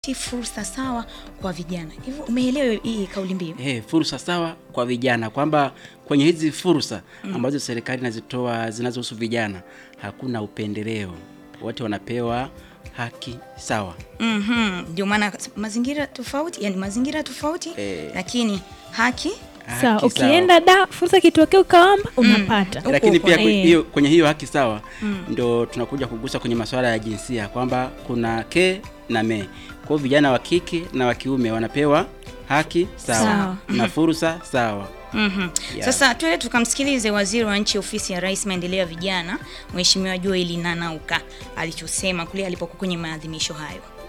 fursa sawa kwa vijana. Hivyo umeelewa hii kauli mbiu? Eh, fursa sawa kwa vijana, kwamba kwenye hizi fursa ambazo serikali inazitoa zinazohusu vijana hakuna upendeleo, wote wanapewa haki sawa. Mhm. Ndio maana mazingira tofauti, yani mazingira tofauti Eh. lakini haki Haki Sawa, ukienda da fursa ikitokea ukaomba unapata. Huko lakini huko, pia eh. kwe- hiyo, kwenye hiyo haki sawa ndo tunakuja kugusa kwenye masuala ya jinsia kwamba kuna ke na me. Kwa hiyo vijana wa kike na wa kiume wanapewa haki sawa, Sawa. na fursa sawa. Mhm. Yeah. Sasa tuende tukamsikilize waziri wa nchi ofisi ya Rais maendeleo ya vijana, Mheshimiwa Joel Nanauka alichosema kule alipokuwa kwenye maadhimisho hayo.